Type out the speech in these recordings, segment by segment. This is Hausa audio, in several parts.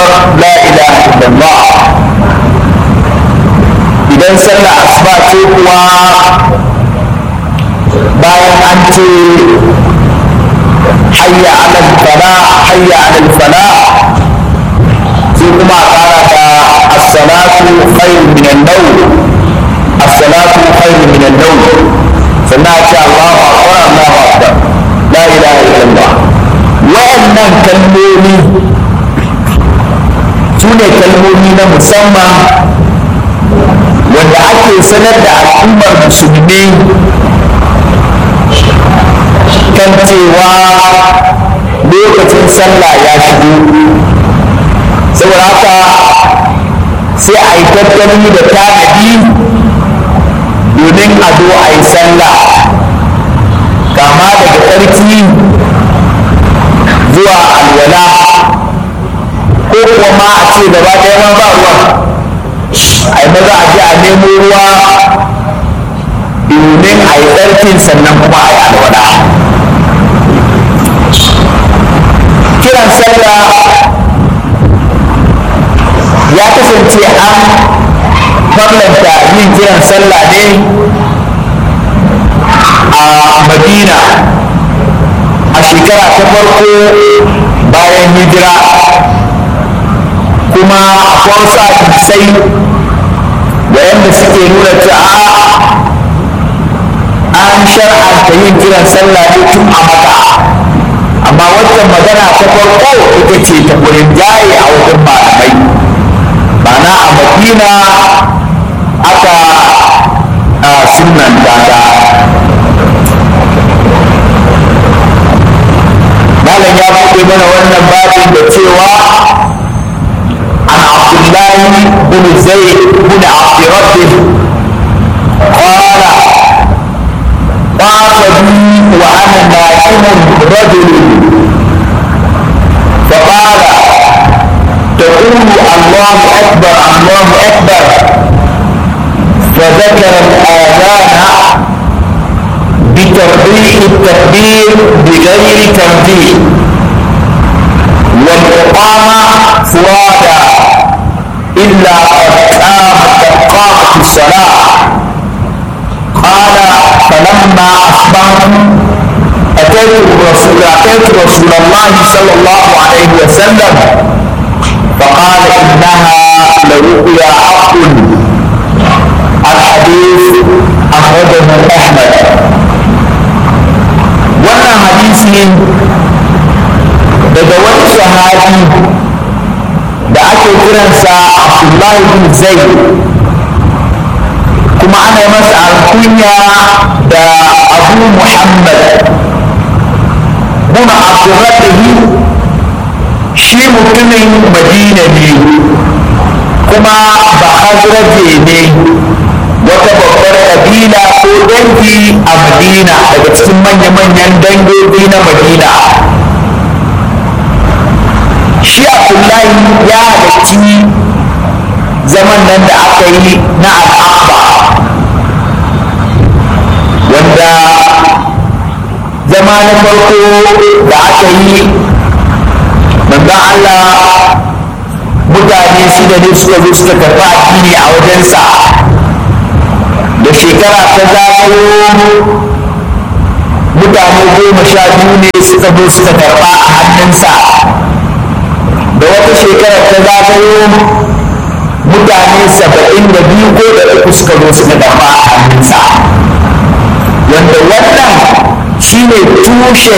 kalmar la ilaha illallah idan sallah asuba ce kuwa bayan an ce hayya alal fala hayya alal fala sai kuma a kara da as-salatu khairun min an-nawm as-salatu khairun min an-nawm sannan a ce Allahu akbar Allahu akbar la ilaha illallah wa'annan kalmomi su ne kalmomi na musamman wanda ake sanar da al'ummar musulmi kan cewa lokacin sallah ya shigo saboda haka sai a yi tattali da tanadi domin a zo a yi sallah kama daga tsarki zuwa alwala ko kuwa ma a ce gaba ɗaya ma ba ruwa a yi maza a je a nemo ruwa domin a yi tsarkin sannan kuma a yi alwala kiran sallah ya kasance an farlanta yin kiran sallah ne a madina a shekara ta farko bayan hijira kuma akwai wasu hadisai wayanda suke nuna cewa an shar'anta yin kiran sallah ne tun a maka amma waccan magana ta farko ita ce ta wurin jaye a wajen malamai ma'ana a madina aka sunan data malam ya buɗe mana wannan babin da cewa an abdullahi bin zaid bin abdirabbi قال طاف بي وانا نائم رجل فقال تقول الله اكبر الله اكبر فذكر الاذان بتربيع التكبير بغير تنبيه والاقامه فرادا الا قد قامت قد قامت الصلاه قال فلما اصبحت اتيت الرسول اتيت رسول الله صلى الله عليه وسلم فقال انها لرؤيا حق الحديث اخرجه احمد wannan hadisi daga wani sahabi da ake kiransa abdullahi bin zaid kuma ana yi masa alkunya da abu muhammad buna abdurrabihi shi mutumin madina ne kuma ba hazraje ne wata babbar kabila ko dangi a madina daga cikin manya-manyan dangogi na madina shi abdullahi ya halarci zaman nan da aka yi na al'abba wanda zama na farko da aka yi manzan Allah mutane shida ne suka zo suka karɓi addini a wajensa da shekara ta zagayo mutane goma sha biyu ne suka zo suka karɓa a hannunsa da wata shekara ta zagayo mutane saba'in da biyu ko da uku suka zo suka karɓa a hannunsa wanda wannan shine tushe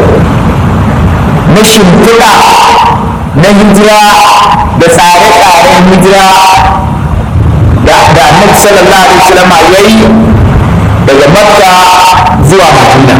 na shimfiɗa na hijira da tsare-tsaren hijira da annabi sallallahu alaihi wasallam ya yi daga makka zuwa madina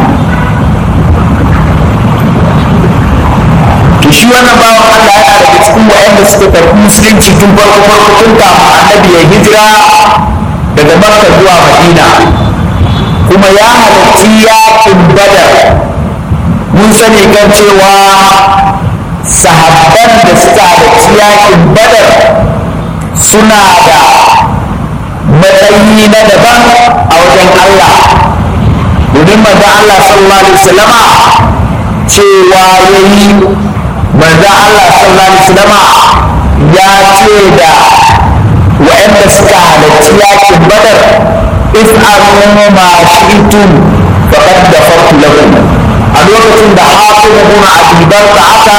to shi wannan bawan allah yana daga cikin waɗanda suka karɓi musulunci tun farko farko tun kafin annabi ya hijira daga makka zuwa madina kuma ya halarci yakin badar mun sani kan cewa sahabban da suka halarci yakin badar suna da matsayi na daban a wajen Allah domin manzon Allah sallallahu alaihi wasallama cewa yayi manzon Allah sallallahu alaihi wasallama ya ce da wa'anda suka halarci yakin badar if'alu ma shi'tum faqad ghafartu lakum a lokacin da hafiz ibn abi barka aka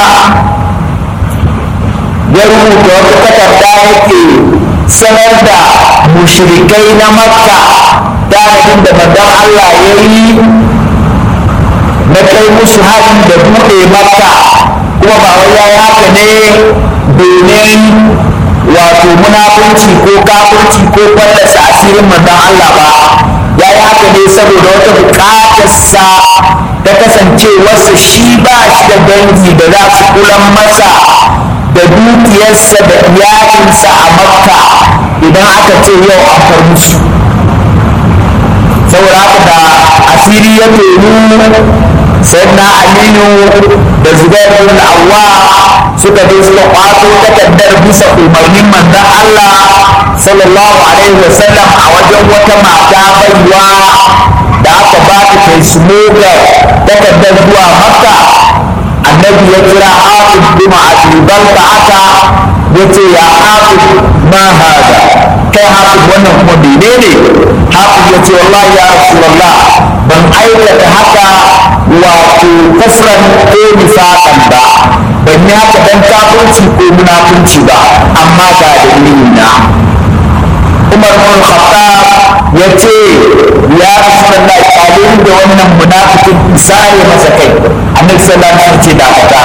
ya rubuta wata takarda yake sanar da mushrikai na makka tanadin da manzon Allah ya yi na kai musu haɗin da buɗe makka kuma ba wai ya yi haka ne domin wato munafunci ko kafirci ko fallasa asirin manzon Allah ba ya yi haka ne saboda wata buƙatarsa ta kasance wasu shi ba shi da dangi da za su kulan masa da dukiyarsa da iyalinsa a makka idan aka ce yau an far musu saboda haka da asiri ya tonu sayyidina aliyu da zubair bin awwa suka je suka kwato takardar bisa umarnin manzon Allah sallallahu alaihi wasallam a wajen wata mata baiwa da aka ba ta kai smoga takardar zuwa makka annabi ya kira hafiz bin abi balta aka yace ya hafiz ma hada kai hafiz wannan kuma menene hafiz yace wallahi ya rasulullah ban aikata haka wato kufran ko nifaqan ba ban yi haka dan kafirci ko munafunci ba amma ga dalili na Umar bin Khattab ya ce ya Rasulullah kalin da wannan munafikin sare masa kai Annabi sallallahu alaihi wasallam ce da fata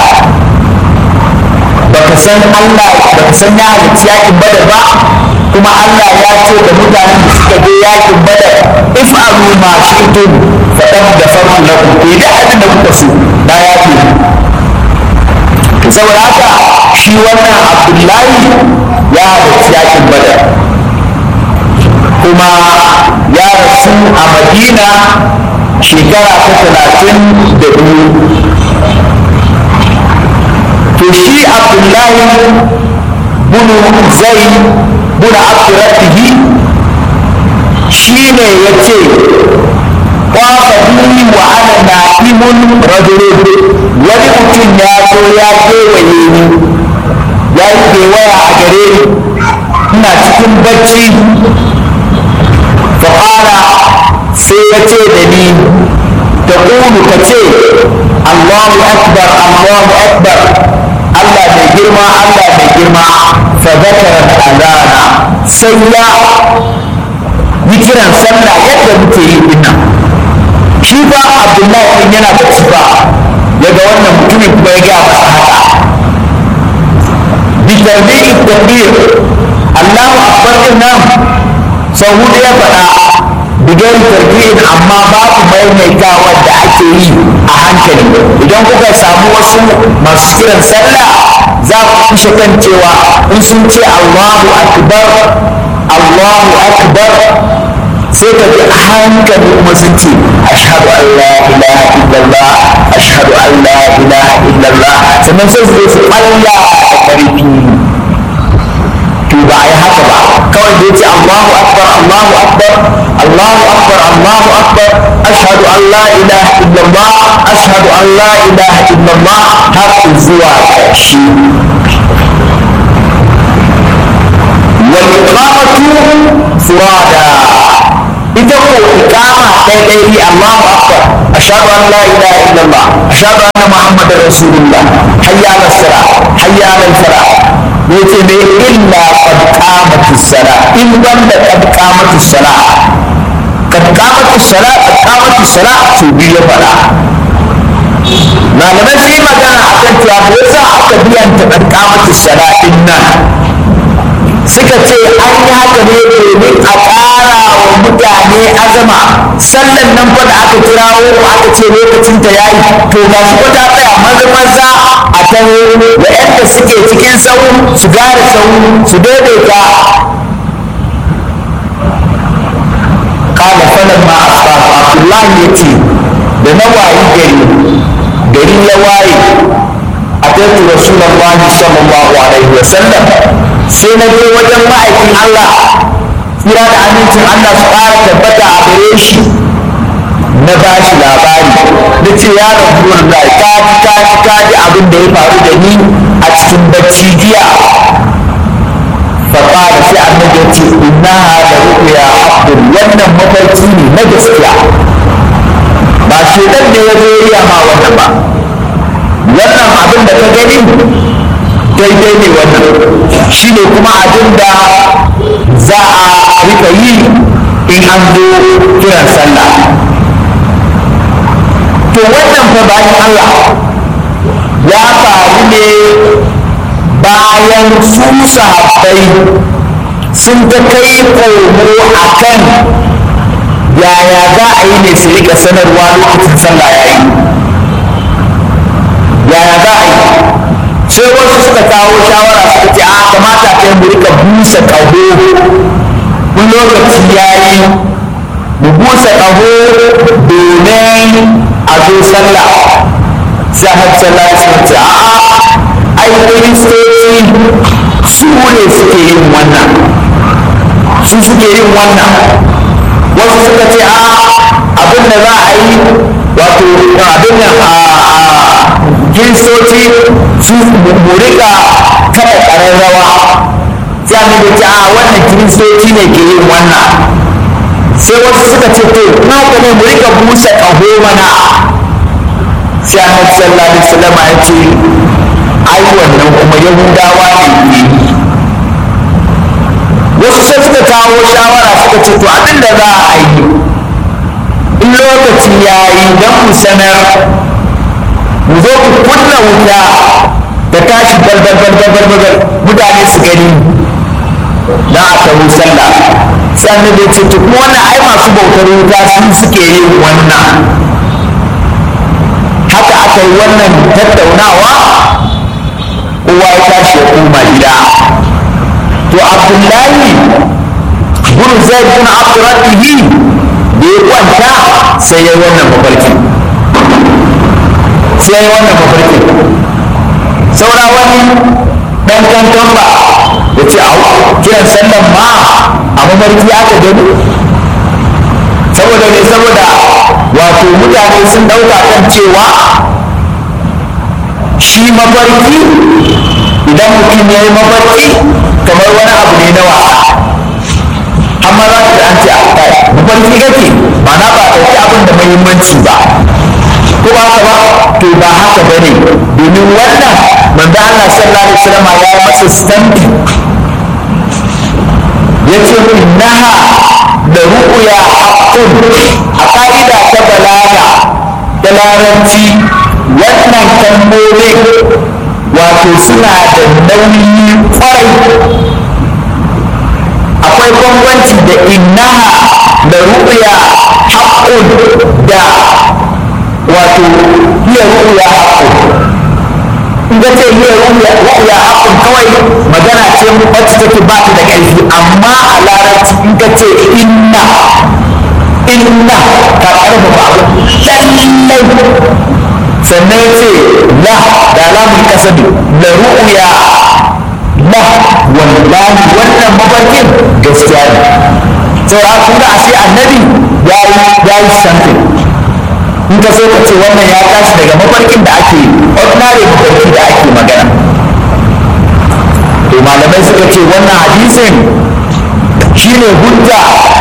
baka san Allah baka san ya halicci yakin badar ba kuma Allah ya ce da mutanen da suka je yakin badar if'alu ma shi'tum faqad ghafartu lakum ku da abin da kuka so da ya ce to saboda haka shi wannan Abdullahi ya halicci yakin badar kuma ya rasu a Madina shekara ta talatin da biyu to shi abdullahi bunu zai buna abdurrabbihi shi ne ya ce kwafa bi wa ana na'imun rajulun wani mutum ya zo ya kewaye ni ya yi kewaya a gare ni ina cikin bacci faƙala sai ya ce da ni ta ƙulu ka ce allahu akbar allahu akbar allah mai girma allah mai girma fa zakara azana sai ya yi kiran sallah yadda muke yi dinnan shi fa abdullahi ɗin yana bacci ba yaga wannan mutumin kuma ya gaya masa haka bitarbi'i takbir allahu akbar din nan sau hudu ya faɗa bigar tarbiyyar amma babu maimaitawa da ake yi a hankali idan kuka samu wasu masu kiran sallah za ku kushe kan cewa in sun ce allahu akbar allahu akbar sai ka ji a hankali kuma sun ce ashhadu an la ilaha illallah ashhadu an la ilaha illallah sannan sai su su Allah da karfi to ba a yi haka ba kawai da yace Allahu akbar Allahu akbar Allahu akbar Allahu akbar ashhadu an la ilaha illallah ashhadu an la ilaha illallah har zuwa ƙarshe wal iqamatu furada ita ko iqama ɗaiɗai Allahu akbar ashhadu an la ilaha illallah ashhadu anna muhammadar rasulullah hayya ala sala hayya ala fala yace ne illa qad qamatis sala in wanda qad qamatis sala qad qamatis sala qad qamatis sala to biyu fara malamai sun yi magana akan cewa me yasa aka biyanta qad qamatis sala din nan suka ce an yi haka ne domin a ƙara wa mutane azama sallan nan fa da aka kirawo aka ce lokacin ta yayi to ga shi ko ta tsaya maza maza a taho da yadda suke cikin sau su gane sau su daidaita kala falan ma asfa abdullahi ya ce da na wayi gari gari ya waye a tattu rasulullahi sallallahu alaihi wasallam sai na je wajen ma'aikin Allah tsira da amincin Allah su ƙara tabbata a gare shi na ba shi labari na ce ya rabu da ka ji ka ji ka ji abin da ya faru da ni a cikin bacci jiya faƙara sai annabi ya ce innaha da ru'ya haqqun wannan mafarki ne na gaskiya ba shedan ne ya zo ya ma wannan ba wannan abin da ka gani daidai ne wannan shi ne kuma abin da za a rika yi in an zo kiran sallah to wannan fa bayan Allah ya faru ne bayan su sahabbai sun ta kai komo a kan yaya za a yi ne su rika sanarwa lokacin sallah ya yi yaya za a yi sai wasu suka kawo shawara suka ce a kamata ta yi mu rika busa ƙaho kun lokaci ya yi mu busa ƙaho domin a zo sallah sai har sallah suka ce a ai kiristoci su ne suke yin wannan su suke yin wannan wasu suka ce a abin da za a yi wato abin nan a kiristoci su mu rika kada ƙararrawa sai annabi ce a wannan kiristoci ne ke yin wannan sai wasu suka ce to haka ne mu rika busa ƙaho mana sai annabi sallallahu alaihi wasallam ya ce ai wannan kuma yahudawa ne ke yi wasu sai suka kawo shawara suka ce to abin da za a yi in lokaci ya yi don mu sanar mu zo ku kunna wuta da tashi balbal balbal balbal mutane su gani na a taho sallah sai annabi ce to kuma wannan ai masu bautar wuta su suke yin wannan haka aka yi wannan tattaunawa kowa ya tashi ya koma gida to abdullahi bin zaid bin abdurrabbihi da ya kwanta sai ya yi wannan mafarki sai ya yi wannan mafarki saura wani dan kankan ba ya ce au kiran sallan ma a mafarki aka gani saboda ne saboda wato mutane sun dauka kan cewa shi mafarki idan mutum ya yi mafarki kamar wani abu ne na wasa amma za ka an ce a kai mafarki kake ma'ana ba ɗauki abin da muhimmanci ba ko ba haka ba to ba haka ba ne domin wannan manzo Allah sallallahu alaihi wasallam ya yi masa stampi yace innaha da ru'ya haqqun a ka'ida ta balaga da larabci wannan kalmomin wato suna da nauyi kwarai akwai bambanci da innaha da ru'ya haqqun da wato hiya ru'ya haqqun in ga ce hiya ru'ya ru'ya haqqun kawai magana ce wacce take ba ta da ƙarfi amma a larabci in ka ce inna inna ka ƙarfafa abu lallai sannan ya ce la da alamun kasabi la ru'ya la wallahi wannan mafarkin gaskiya ne saura kun ga ashe annabi ya yi ya yi something in ka so ka ce wannan ya tashi daga mafarkin da ake ordinary mafarki da ake magana to malamai suka ce wannan hadisin shine hujja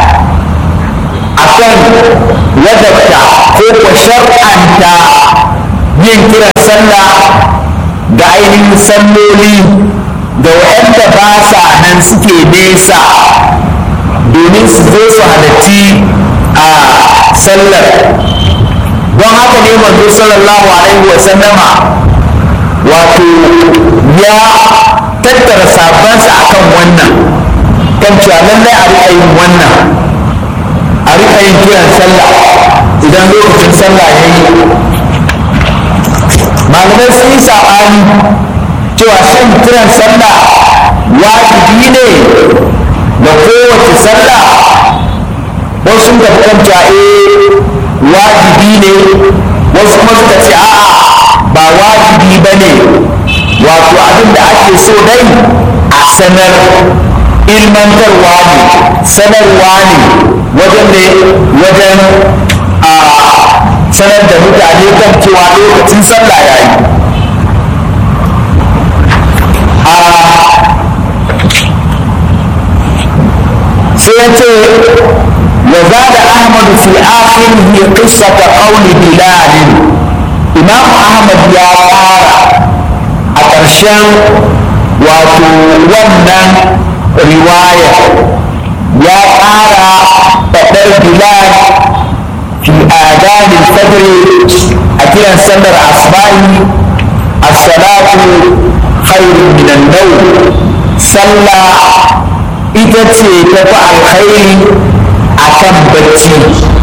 akan wadabta ko ko shar'anta yin kiran sallah ga ainihin salloli da waɗanda ba sa nan suke nesa domin su zo su halarci a sallar don haka ne manzo sallallahu alaihi wa sallama wato ya tattara sabansa akan wannan kan cewa lallai a riƙa yin wannan a riƙa yin kiran sallah idan lokacin sallah ya yi malamai sun yi saɓani cewa shin kiran sallah wajibi ne da kowace sallah wasu sun tafi kan cewa eh wajibi ne wasu kuma suka ce a'a ba wajibi ba ne wato abin da ake so dai a sanar ilmantarwa ne sanarwa ne wajen ne wajen a sanar da mutane kan cewa lokacin sallah ya yi ya ce wa zada ahmad fi akhirihi qissata qawli bilal imam ahmad ya fara a ƙarshen wato wannan riwaya ya ƙara faɗar bilal fi adanin fajr a kiran sallar asbahi as-salatu khairun minan nawm sallah ita ce ta fi alkhairi a kan bacci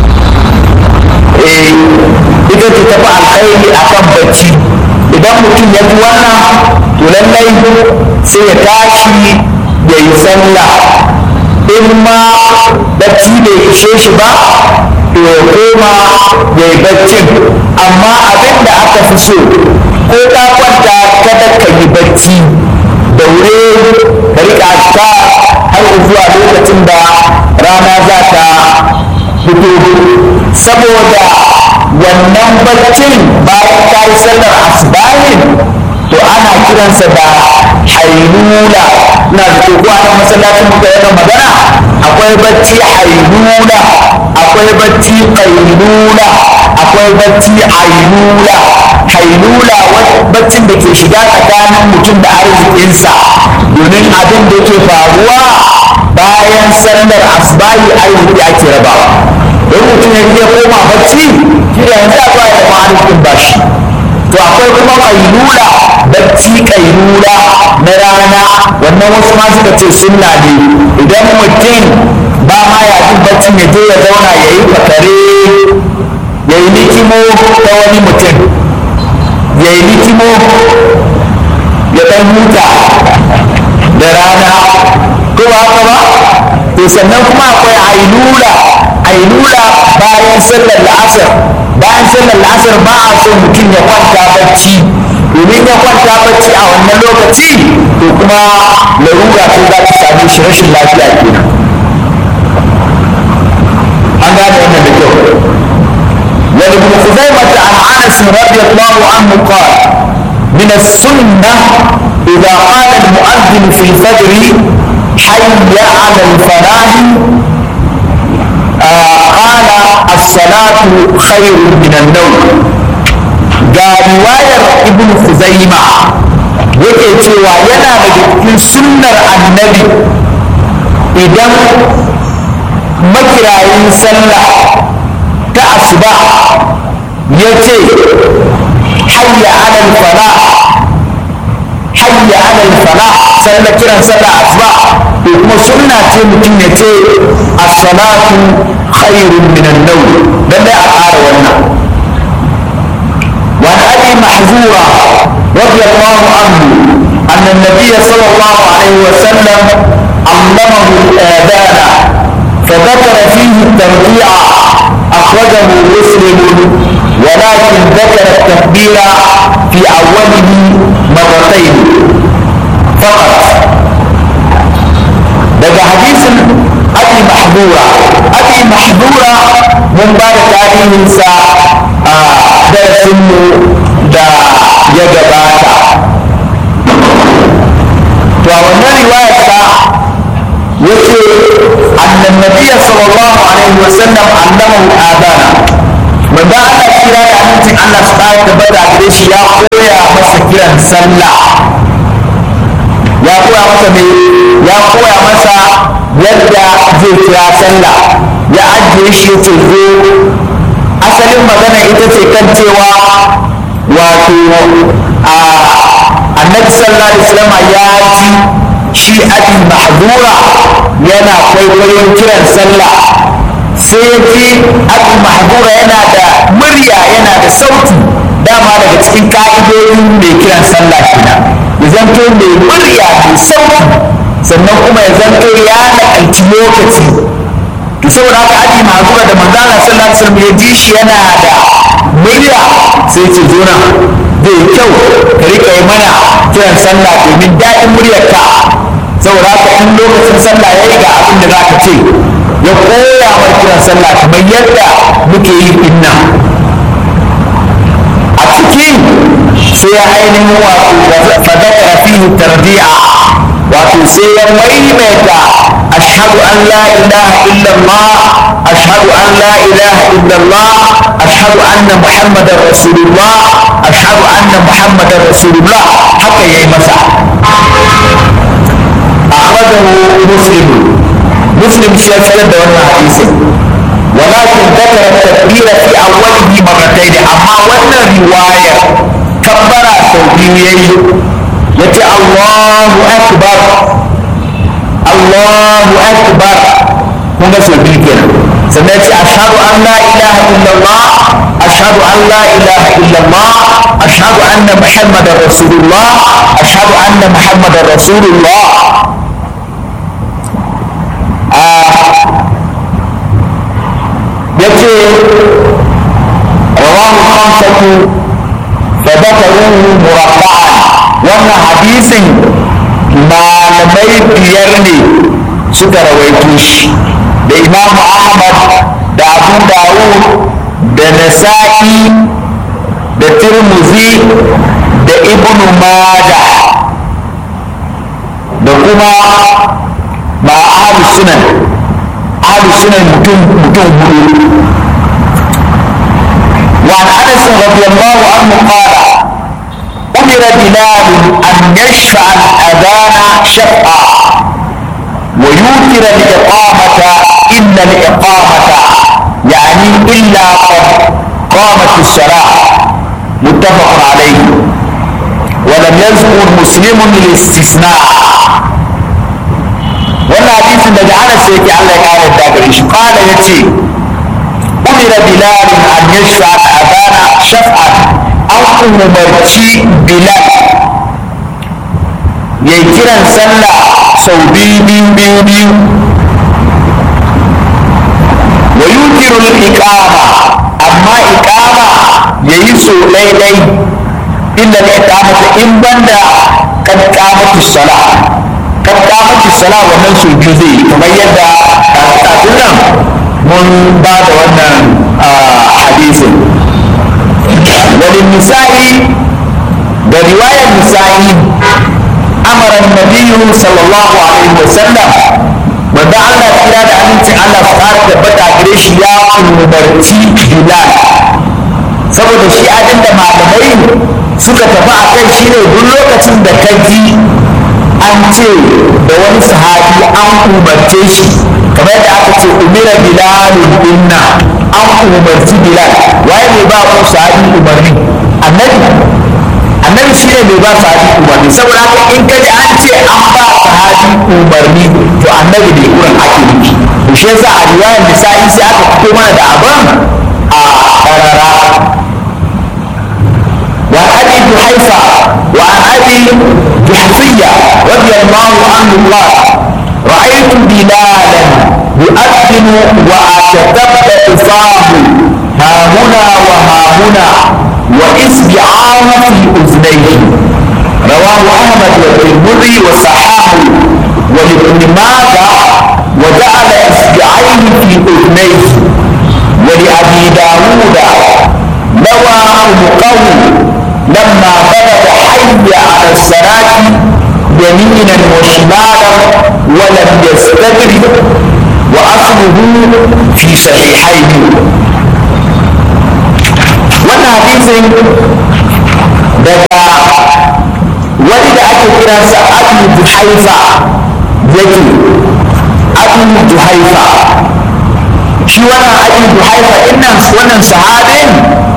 ita ce ta fi alkhairi a kan bacci idan mutum ya ji wannan to lallai sai ya tashi ya yi sallah in ma bacci bai ishe shi ba to ya koma ya yi baccin amma abin da aka fi so ko ka kwanta kada ka yi bacci daure ka rika ta har zuwa lokacin da rana za ta fito saboda wannan baccin bayan ka yi sallar asbahin to ana kiransa da hailula na da ko a nan masallacin muka yana magana akwai bacci hailula akwai bacci qailula akwai bacci ainula hailula baccin da ke shiga tsakanin mutum da arzikinsa domin abin da ke faruwa bayan sallar asbahi arziki ake rabawa don mutum ya iya koma bacci shi da yanzu a zuwa ya zama arzikin bashi to akwai kuma kailula bacci kailula na rana wannan wasu ma suka ce sunna ne idan mutum ba ma ya jin bacci ya je ya zauna ya yi fakare ya yi likimo ta wani mutum ya yi likimo ya dan huta da rana ko ba haka ba to sannan kuma akwai ainula ainula bayan sallar la'asar bayan sallar la'asar ba a so mutum ya kwanta bacci domin ya kwanta bacci a wannan lokaci to kuma larura ce za ta same shi rashin lafiya kenan an gane wannan da kyau ولابن خزيمة عن أنس رضي الله عنه قال من السنة إذا قال المؤذن في الفجر حي على الفلاح آه قال الصلاة خير من النوم قال رواية ابن خزيمة yake cewa yana daga cikin sunnar annabi idan makirayin sallah ta asuba ya ce hayya alal fala hayya alal fala sallah kiran sallah asuba to kuma sunna ce mutum ya ce as-salatu khairun min an-nawm dan dai a ƙara wannan وعن ابي محذوره رضي الله عنه ان النبي صلى الله عليه وسلم علمه الاذان فذكر فيه الترجيع أخرجه مسلم ولكن ذكر التكبير في أوله مرتين فقط daga hadisin abi mahdura abi mahdura mun ba da tarihinsa a darasinmu da ya gabata to a wannan riwayarsa yace annan nabiyya sallallahu alaihi wasallam allamahu adana manzo Allah kira da amincin Allah su ƙara tabbata gare shi ya koya masa kiran sallah ya koya masa me ya koya masa yadda zai kira sallah ya ajiye shi yace zo asalin magana ita ce kan cewa wato a annabi sallallahu alaihi wasallam ya ji shi abi mahdura yana kwaikwayon kiran sallah sai ya ji abi mahdura yana da murya yana da sauti dama daga cikin ka'idodin mai kiran sallah kenan ya zanto mai murya mai sauti sannan kuma ya zanto ya nakalci lokaci to saboda haka abi mahdura da manzala sallallahu alaihi wasallam ya ji shi yana da murya sai ce zo nan zai yi kyau ka rika yi mana kiran sallah domin daɗin muryarka saboda haka in lokacin sallah ya yi ga abin da za ka ce ya koya wa kiran sallah kamar yadda muke yi inna a ciki sai ya ainihin wato fadakara fihi tarbiya wato sai ya maimaita ashhadu an la ilaha illallah ashhadu an la ilaha illallah ashhadu anna muhammadar rasulullah ashhadu anna muhammadar rasulullah haka yayi masa akhrajahu muslim muslim shi ya fitar da wannan hadisin ولكن ذكر التكبير في أوله مرتين أما وانا رواية كبر سوبيي يتي الله أكبر الله أكبر هنا سوبي كده سنأتي أشهد أن لا إله إلا الله أشهد أن لا إله إلا الله أشهد أن محمد رسول الله أشهد أن محمد رسول الله آه yace rawahu khamsatu fa dhakaruhu murabba'an wannan hadisin malamai biyar ne suka rawaito shi da imam ahmad da abu dawud da nasa'i da tirmidhi da ibnu majah da kuma ma ahlus sunan ahlus sunan mutum mutum hudu وعن انس رضي الله عنه قال امر بلال ان يشفع الاذان شفعا ويوتر الاقامه الا الاقامه يعني الا قد قامت الصلاه متفق عليه ولم يذكر مسلم الاستثناء wannan hadisin daga anas yake Allah ya kare da gare shi qala yace umira bilal an yashfa adana shaf'an an umarci bilal ya kiran sallah sau biyu biyu biyu biyu wa yukiru iqama amma iqama yayi so dai dai illa iqamata in banda kad qamatu salat kan kamata sala wannan su biyu zai yi kamar yadda kafin nan mun ba da wannan hadisin wani nisa'i da riwayar nisa'i amaran nabiyu sallallahu alaihi wasallam wanda Allah kira da amincin Allah su fara tabbata gare shi ya umarci Bilal saboda shi abin da malamai suka tafi a kai shi ne duk lokacin da ka ji an ce da wani sahabi an umarce shi kamar yadda aka ce umira bilalun dinna an umarci bilal waye mai ba ku sahabi umarni annabi annabi shi ne mai ba sahabi umarni saboda haka in ka ji an ce an ba sahabi umarni to annabi ne wurin ake nufi to shi yasa a riwayar nisa'i sai aka fito mana da abin a karara وعن ابي جحيفه وعن ابي جحفيه رضي الله عنه قال رايت بلالا يؤذن واتتبع فاه ها هنا وها هنا واصبعاه في اذنيه رواه احمد والترمذي وصححه ولابن ماجه وجعل اصبعيه في اذنيه ولابي داود نوى عنقه لما بلغ حي على الصلاة يمينا وشمالا ولم يستدرك وأصله في صحيحين wannan hadisin daga wani da ake kiransa abu juhaifa yake abu juhaifa shi wannan abu juhaifa innan wannan sahabin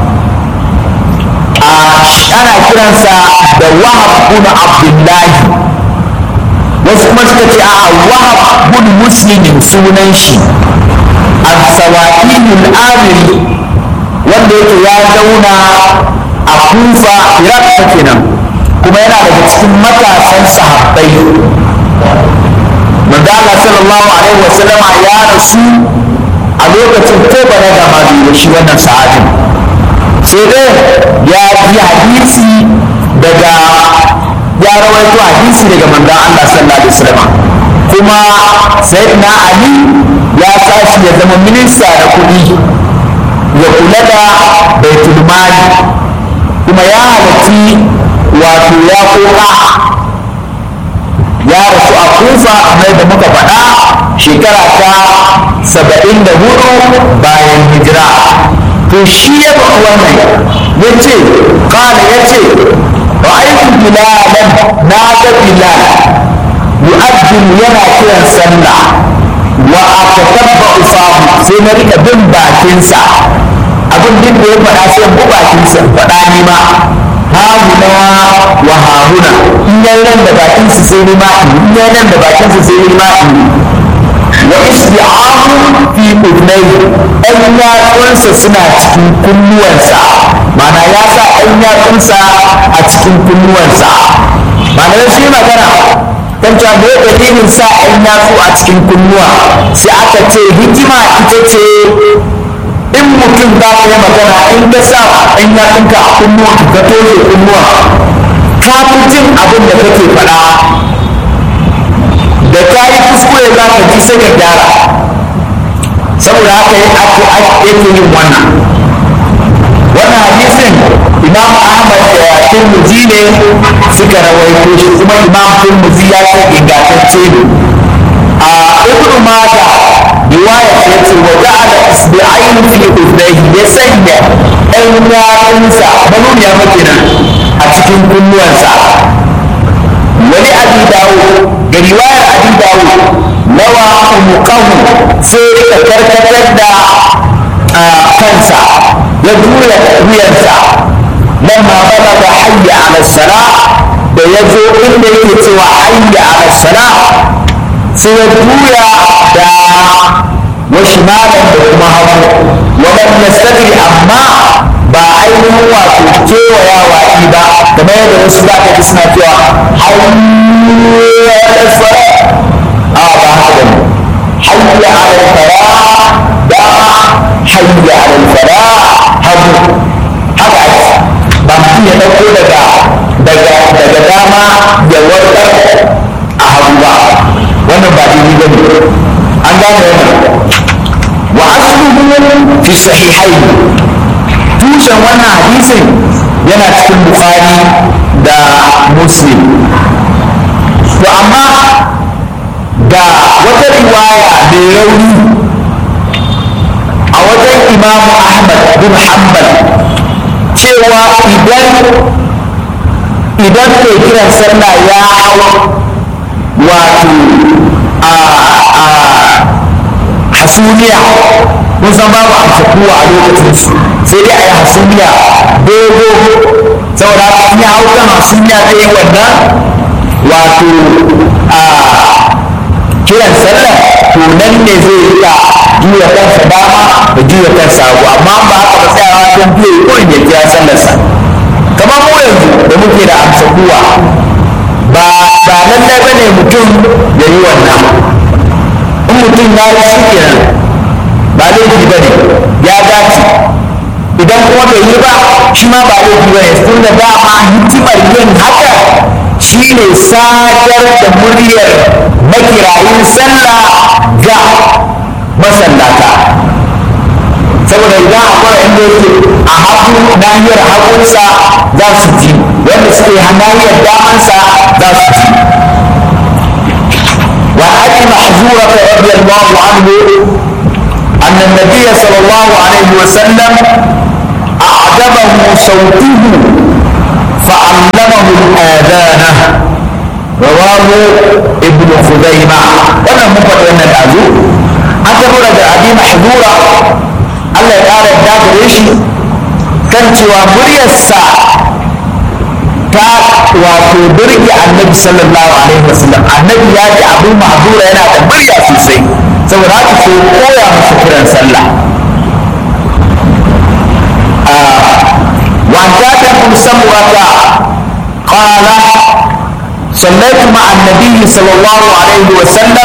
ana kiransa da wahab bin abdullahi wasu kuma suka ce a wahab bin muslimin sunan shi al-sawa'ilul amiri wanda yake ya zauna a kufa iraq ta kenan kuma yana daga cikin matasan sahabbai manzo Allah sallallahu alaihi wasallama ya rasu a lokacin ko bana da ma da shi wannan sahabin sai dai ya ji hadisi daga ya rawaito hadisi daga manzon Allah sallallahu alaihi wasallam kuma sayyidina Ali ya tashi ya zama minista da kuɗi ya kula da baitul mali kuma ya halarci wato ya koka ya rasu a kufa kamar da muka faɗa shekara ta saba'in da hudu bayan hijira to shi ya faɗi wannan ya ce kala ya ce ra'aytu bilalan na ga bilal yu'addin yana kiran sallah wa atatabba'u fahu sai na rika bin bakinsa abin duk da ya faɗa sai bu bakinsa faɗa ni ma hahuna wa hahuna in yayi nan da bakinsa sai ni ma in yayi nan da bakinsa sai ni ma in wa isti'ahu fi udnai ɗan yatsunsa suna cikin kunnuwansa mana ya sa ɗan yatsunsa a cikin kunnuwansa mana shi magana kan cewa me dalilin sa ɗan yatsu a cikin kunnuwa sai aka ce hikima ita ce in mutum za ka yi magana in ka sa ɗan yatsunka a kunnuwa ka toshe kunnuwa ka fi jin abin da kake faɗa da ka yi kuskure za ka ji sai ka gyara saboda haka yake yin wannan wannan hadisin imam ahmad da turmuzi ne suka rawaito shi kuma imam turmuzi ya ce ingantacce ne a ibnu mata riwaya ce ce wa ja'ala isbi'ain fi udhnayhi ya sanya ɗan yatsunsa manuniya makinan a cikin kunnuwansa wani abi dawo ga riwayar abi dawo lawa umuqahu sai ka karkatar da kansa ya juya wuyansa lamma balaga hayya ala sala da ya zo inda yake cewa hayya ala sala sai ya juya da wasu malam da kuma hagu wadan yastati amma ba ainihin wato kewayawa ɗi ba kamar yadda wasu za ka ji suna cewa hayya ala sala a ba haka ne hayya ala sala dama hayya ala sala hagu haka ake ba mutum ya ɗauko daga daga daga dama ya warkar a hagu ba wannan ba daidai ba ne an gane wannan wa asluhu fi sahihain tushen wannan hadisin yana cikin bukhari da muslim to amma ga wata riwaya mai rauni a wajen imamu ahmad bin hanbal cewa idan idan mai kiran sallah ya hau wato a hasumiya kun san babu amsa kuwa a lokacin su sai dai a yi hasumiya dogo saboda haka ya hau kan hasumiya ta yi wannan wato a kiran sallah to nan ne zai iya juya kansa dama da juya kansa hagu amma ba haka ba tsayawa don biyu ko ya kira sallarsa kamar mu yanzu da muke da amsa kuwa ba ba lallai ba ne mutum ya yi wannan in mutum ya yi shi kenan ba laifi ba ne ya dace idan kuma bai yi ba shi ma ba laifi ba ne tun da dama hikimar yin haka shi ne sadar da muryar makirayin sallah ga masallata saboda idan akwai inda yake a hagu nahiyar hagunsa za su ji wanda suke nahiyar damansa za su ji وعن ابي محذورة رضي الله عنه أن النبي صلى الله عليه وسلم أعجبه صوته فعلمه الآذان رواه ابن خزيمة وانا مفر وانا الأذو أنت da abi mahzura Allah ya ƙara yadda gare shi kan cewa muryarsa ta wato birge annabi sallallahu alaihi wasallam annabi ya ji abu mahzura yana da murya sosai saboda haka sai koya masa kiran sallah وعن جابر بن سمرة قال صليت مع النبي صلى الله عليه وسلم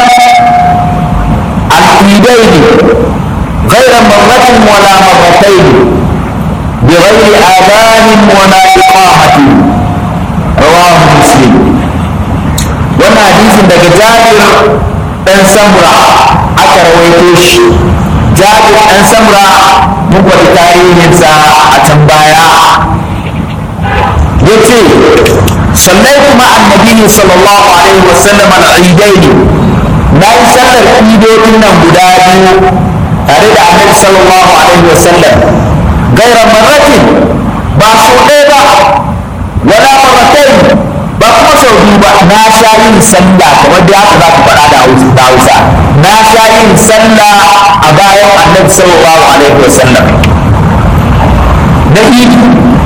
العيدين غير مرة ولا مرتين بغير آذان ولا إقامة رواه مسلم وانا حديث دك جابر بن سمرة أكا رويتوش جابر بن سمرة مقوى تاريخ a can baya ya ce صليت مع النبي صلى الله عليه وسلم العيدين لا يسلم العيدين من بدايه تاريخ النبي صلى الله عليه وسلم غير مرة باسوء ولا مرتين ba kuma sau biyu ba na sha yin sallah kamar da haka za ku faɗa da hausa na sha yin sallah a bayan annabi sallallahu alaihi wasallam na idi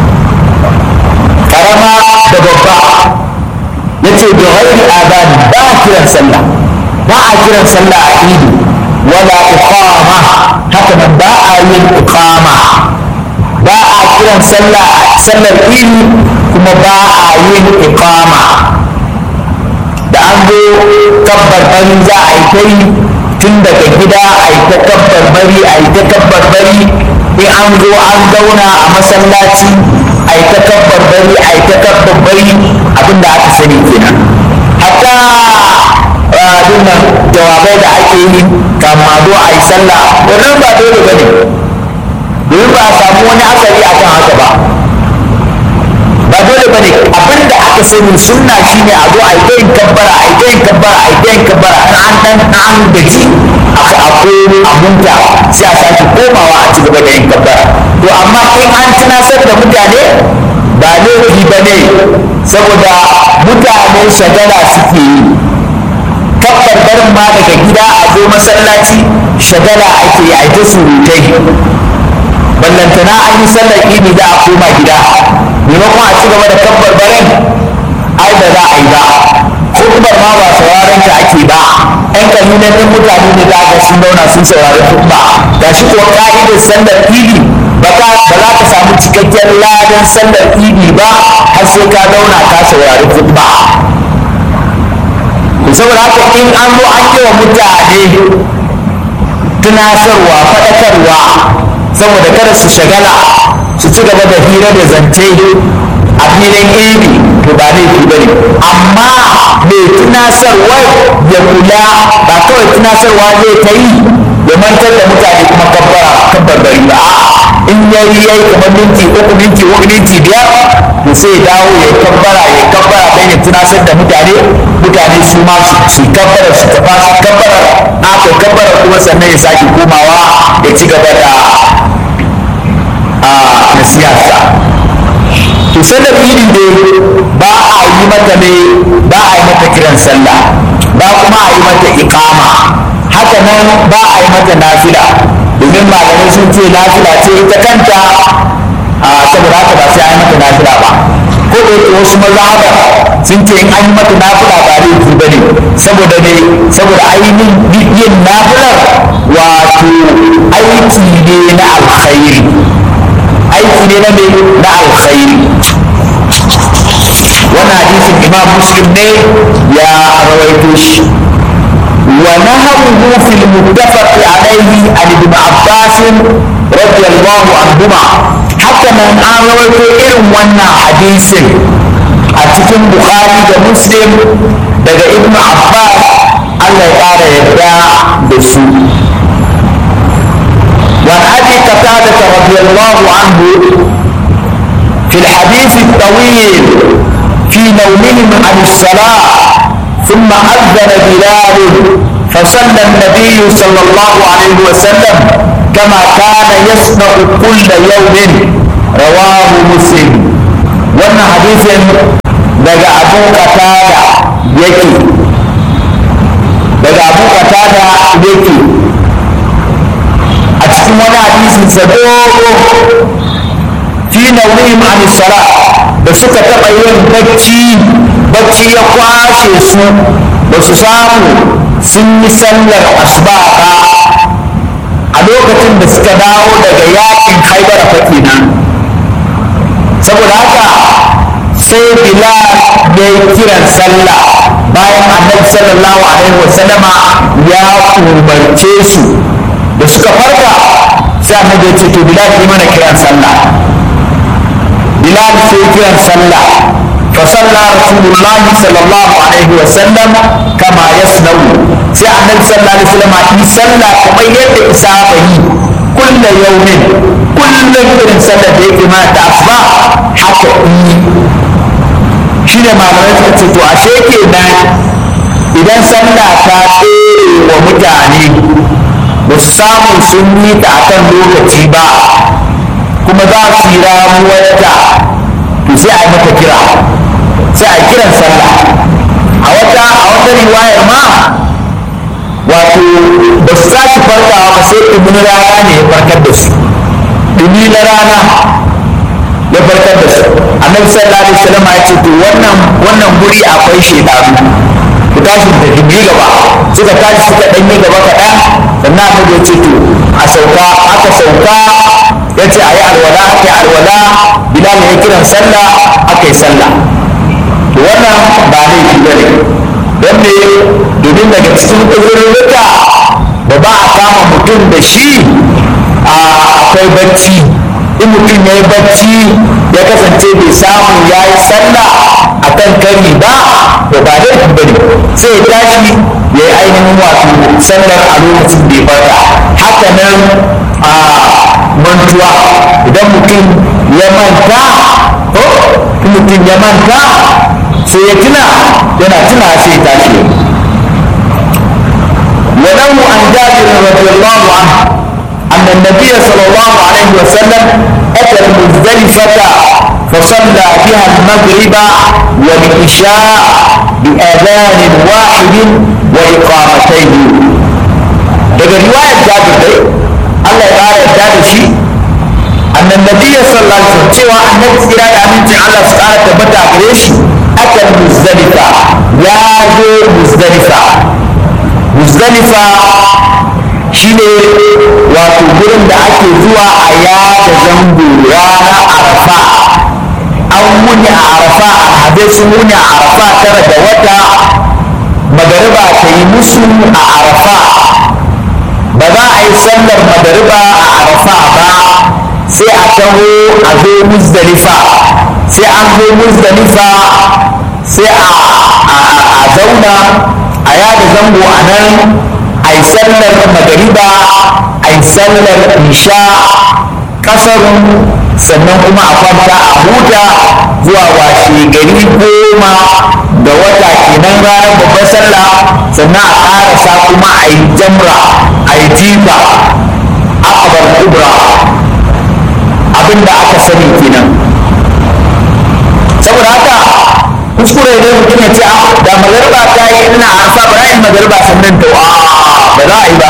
karama da babba ya ce da ghairi adani ba a kiran sallah ba a kiran sallah a idi wala iqama haka nan ba a yin iqama ba a kiran sallah sallar idi kuma ba a yin iqama da an zo kabbar bari za a yi ta yi tun daga gida a yi ta kabbar bari a yi ta kabbar bari in an zo an zauna a masallaci a yi ta kabbar bari a yi ta kabbar bari abinda aka sani kenan hatta dinnan jawabai da ake yi kama zo a yi sallah wannan ba dole ba ne domin ba a samu wani asali akan haka ba ba dole bane abin da aka sani sunna shine a zo a yi yin kabbara a yi yin kabbara a yi yin kabbara in an dan an gaji aka akwai a munta sai a sake komawa a ci gaba da yin kabbara to amma in an tunasar da mutane ba laifi ba ne saboda mutane shagala suke yi kabbar barin ma daga gida a zo masallaci shagala ake yi a ta surutai ballantana an yi sallar idi da a koma gida maimakon a ci gaba da kabbar barin ai da za a yi ba hukumar ma ba sauraron ta ake ba yan kalilan ɗin mutane ne da aka sun zauna sun saurari hukuma ga shi kuwa ka'idar sallar idi ba za ka samu cikakken ladan sallar idi ba har sai ka zauna ka saurari hukuma saboda haka in an zo an yi wa mutane tunasarwa faɗakarwa saboda kada su shagala su ci gaba da hira da zance a filin iri to ba laifi ba ne amma mai tunasarwa ya kula ba kawai tunasarwa zai ta yi ya mantar da mutane kuma kabbara kabbar bari ba in yayi yayi kamar minti uku minti uku minti biyar to sai dawo ya kabbara ya kabbara dan ya tunasar da mutane mutane su ma su kabbara su tafa su kabbara aka kabbara kuma sannan ya sake komawa ya ci gaba da na siyasa to sallar idi ne ba a yi mata ne ba a yi mata kiran sallah ba kuma a yi mata ikama haka nan ba a yi mata nafila domin malamai sun ce nafila ce ita kanta a saboda haka ba sai a yi mata nafila ba ko da yake wasu mazhaba sun ce in an yi mata nafila ba laifi ba ne saboda ne saboda ainihin yin nafilar wato aiki ne na alkhairi aiki ne na me na alkhairi wannan hadisin imam muslim ne ya rawaito shi ونهره في المتفق عليه عن ابن عباس رضي الله عنهما حتى من an rawaito irin wannan hadisin a cikin bukhari da muslim daga ibn abbas allah ya ƙara yadda da su وعن ابي قتاده رضي الله عنه في الحديث الطويل في نومهم عن الصلاه ثم اذن بلال فصلى النبي صلى الله عليه وسلم كما كان يصنع كل يوم رواه مسلم وانا حديث daga abu qatada yake daga abu qatada yake a cikin wani hadisin sa dogo fi naunihim an sala da suka taɓa yin bacci bacci ya kwashe su ba su samu sun yi sallar asuba ba a lokacin da suka dawo daga yakin haibara fa kenan saboda haka sai bilal ya yi kiran sallah bayan annabi sallallahu alaihi wasallama ya umarce su da suka farka sai annabi ya ce to bilal yi mana kiran sallah bilal sai kiran sallah فصلى رسول الله صلى الله عليه وسلم كما يصنع sai annabi sallallahu alaihi wasallam yi sallah kamar yadda isaba yi kulla yaumin kullum irin sallar da yake ma ta asuba haka yi shi ne malamai suka ce to ashe kenan idan sallah ta tsere wa mutane ba su samu sun yi ta akan lokaci ba kuma za su yi ramuwarta to sai a yi mata kira sai a yi kiran sallah a wata a wata riwayar ma wato ba su tashi farkawa ba sai ɗumin rana ne ya farkar da su ɗumi na rana ya farkar da su annabi sallallahu alaihi wasallam ya ce to wannan wannan guri akwai shedanu ku tashi da jimi gaba suka tashi suka dan yi gaba kaɗan sannan annabi ya ce to a sauka aka sauka ya ce a yi alwala aka yi alwala bilal ya kiran sallah aka yi sallah to wannan ba laifi ba ne don me domin daga cikin uzurruka da ba a kama mutum da shi akwai bacci in mutum ya yi bacci ya kasance bai samu ya yi sallah a kan kari ba to ba laifi ba ne sai ya tashi ya yi ainihin wato sallar a lokacin da ya farka haka nan a mantuwa idan mutum ya manta ko mutum ya manta sai ya tuna yana tuna sai ya tashi وله عن جابر رضي الله عنه أن النبي صلى الله عليه وسلم أتى المزدلفة فصلى بها المغرب والعشاء بأذان واحد وإقامتين daga riwayar jabir dai Allah ya ƙara yarda da shi annan nabiyyi sallallahu alaihi wasallam cewa annabi tsira da amincin Allah su ƙara tabbata a gare shi akan muzdalifa ya zo muzdalifa muzdalifa shine wato gurin da ake zuwa a yada zango rana arafa an wuni a arafa alhazai sun wuni a arafa tara da wata magariba ta yi musu a arafa ba za a yi sallar magariba a arafa ba sai a taho a zo muzdalifa sai an zo muzdalifa sai a zauna a yada zango a nan a yi sallar magariba a yi sallar isha kasarun sannan kuma a kwanta a huta zuwa washe gari goma da wata kenan ranar babbar sallah sannan a karasa kuma a yi jamra a yi jifa akabar kubra abinda aka sani kenan saboda haka kuskure ne mutum ya ce da magarba ta yi ina arfa ba yin magarba sannan to a ba za a yi ba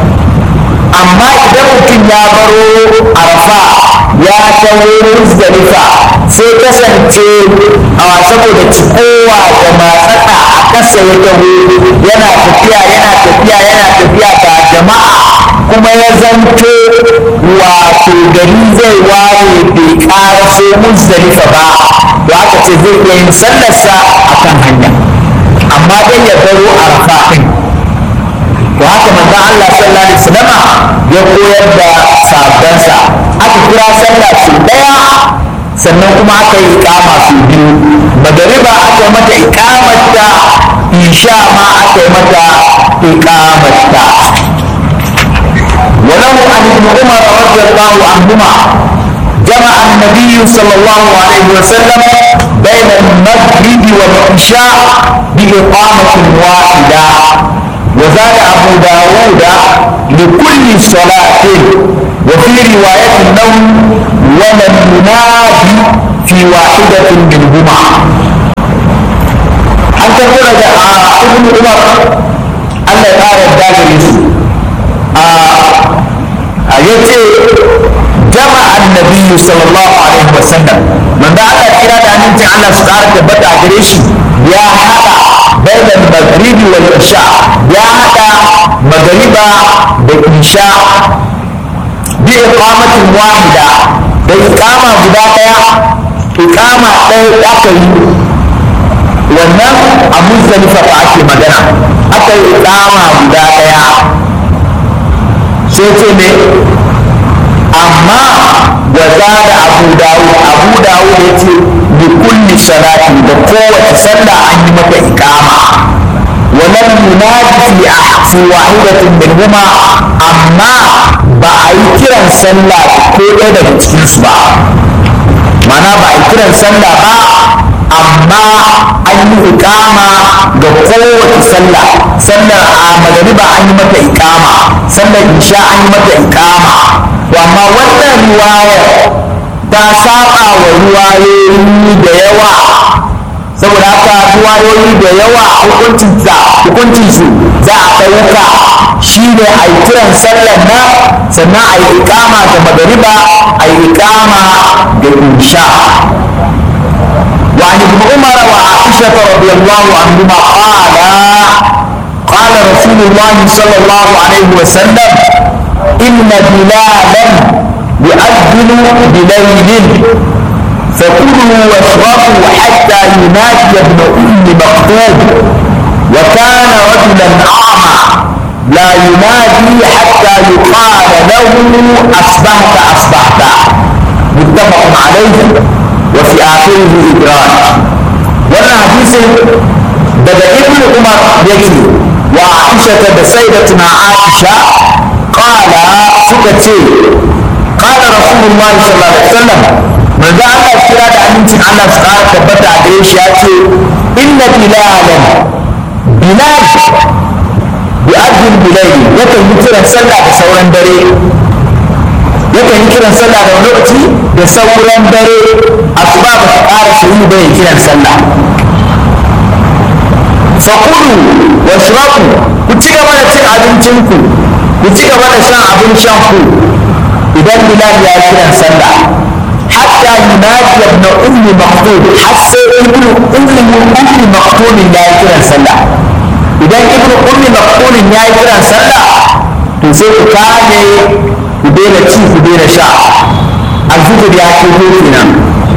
amma idan mutum ya baro arfa ya taho muzdalifa sai kasance a saboda cikowa da matsaka a kasa ya taho yana tafiya yana tafiya yana tafiya ga jama'a kuma ya zanto wato gari zai ware bai karaso muzdalifa ba to aka ce zai iya yin sallarsa a kan hanya amma dai ya baro arfa ɗin to haka manzon Allah sallallahu alaihi wasallam ya koyar da sabansa aka kira sallah su daya sannan kuma aka yi ikama su biyu magariba aka yi mata ikamarta isha ma aka yi mata ikamarta وله عن ابن عمر رضي الله عنهما جمع النبي صلى الله عليه وسلم بين المغرب والعشاء بإقامة واحدة وزاد أبو داود لكل صلاة وفي رواية النوم ولم ينادي في واحدة منهما أن تقول ابن عمر الله يقال الداخل يسوع yace jama annabi sallallahu alaihi wasallam manzo Allah kira da amincin Allah su ƙara tabbata a gare shi ya hada bayan magribi wal isha ya hada magriba da isha bi iqamatin wahida da iqama guda daya iqama ɗaya aka yi wannan a muzdalifa ba ake magana aka yi iqama guda daya sai ce ne amma wa da abu dawud abu dawud ya ce bi kulli salati da kowace sallah an yi mata iqama wa lam yunadi fi fi wahidatin minhuma amma ba a yi kiran sallah ko ɗaya daga cikin su ba mana ba a yi kiran sallah ba a amma an yi ikama ga kowace sallah sallar a magariba an yi mata ikama sallar isha an yi mata ikama to amma wannan riwayar ta saba wa riwayoyi da yawa saboda haka riwayoyi da yawa hukuncin su za a ɗauka shi ne a yi kiran sallar nan sannan a yi ikama da magariba a yi ikama da isha وعن ابن عمر وعائشة رضي الله عنهما قال قال رسول الله صلى الله عليه وسلم إن بلالا يؤذن بليل فكلوا واشربوا حتى ينادي ابن أم مكتوب وكان رجلا أعمى لا ينادي حتى يقال له أصبحت أصبحت متفق عليه وفي آخره إدراج wannan hadisin daga ibn umar yake wa aisha da sayyidatuna aisha qala suka ce qala rasulullahi sallallahu alaihi wasallam manzo Allah kira da amincin Allah su ƙara tabbata a gare shi ya ce inna bilalan bilal bi'adin bilaili yakan yi kiran sallah da sauran dare yakan yi kiran sallah da wani lokaci da sauran dare asuba ba ta ƙara su yi bai kiran sallah fakulu wa shiraku ku ci gaba da cin abincinku ku ci gaba da shan abin shan ku idan bilal ya kiran sallah hatta yunadi ibn ummi maktub har sai ibn ummi ummi maktub ya yi kiran sallah idan ibn ummi maktub ya yi kiran sallah to sai ku kame ku daina ci ku daina sha alfijir ya ke kenan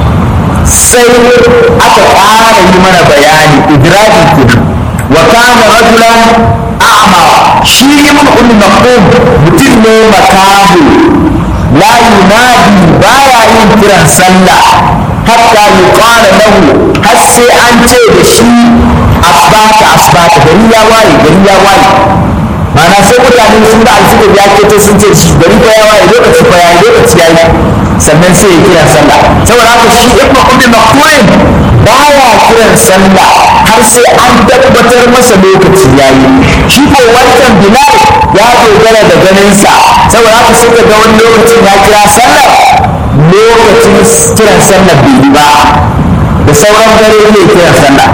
sai aka ƙara yi mana bayani idraji kenan wa kana rajulan a'ma shi ibn ummi maqum mutum ne makahu la yunadi baya yin kiran sallah hatta yuqala lahu har sai an ce da shi asbata asbata gari ya waye gari ya waye mana sai mutane sun ga alfijir ya ke to sun ce shi gari fa ya waye lokaci fa ya lokaci ya yi sannan sai ya kira sallah saboda haka shi ibnu ummi maktumin baya kiran sallah har sai an tabbatar masa lokaci ya yi shi ko wancan bilal ya dogara da ganinsa saboda haka suka ga wani lokacin ya kira sallah lokacin kiran sallah bai yi ba da sauran dare ne kiran sallah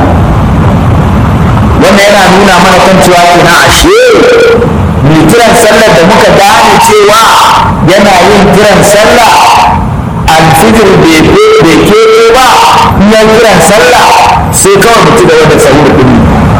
wannan yana nuna mana kan cewa kenan ashe mai kiran sallar da muka gane cewa yana yin kiran sallah alfijir bai keɓe ba ya kiran sallah sai kawai mutu gaba da sahur kudi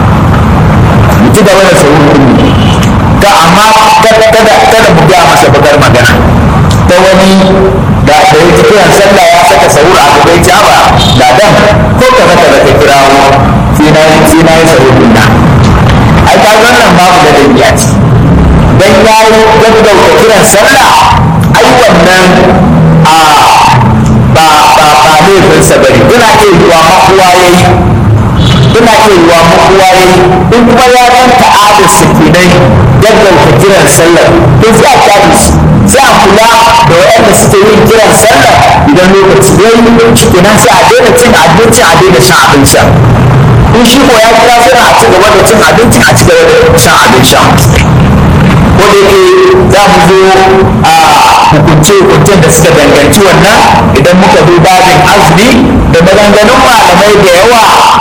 mutu gaba da sahur kudi ta amma kada kada mu ga masa bakar magana ta wani da da ya ji kiran sallah ya saka sahur a gaban jaba da dan ko ka zaka da kirawo sai na yi sai na yi sahur din nan ai ka wannan babu da dabiya ce dan yayi gaggauta kiran sallah ai wannan a ba ba ba laifinsa bane ina iya yiwa makuwa yayi ina iya yiwa makuwa yayi in kuma ya dan ta'adar su kenan gaggauta kiran sallah to sai a kyale shi sai a kula da waɗanda suke yin kiran sallah idan lokaci ya yi kenan sai a daina cin abinci a daina shan abin sha in shi ko ya kira sallah a ci gaba da cin abinci a ci gaba da shan abin sha ko da yake za mu zo a hukunce-hukuncen da suka danganci wannan idan muka zo babin azumi da maganganun malamai da yawa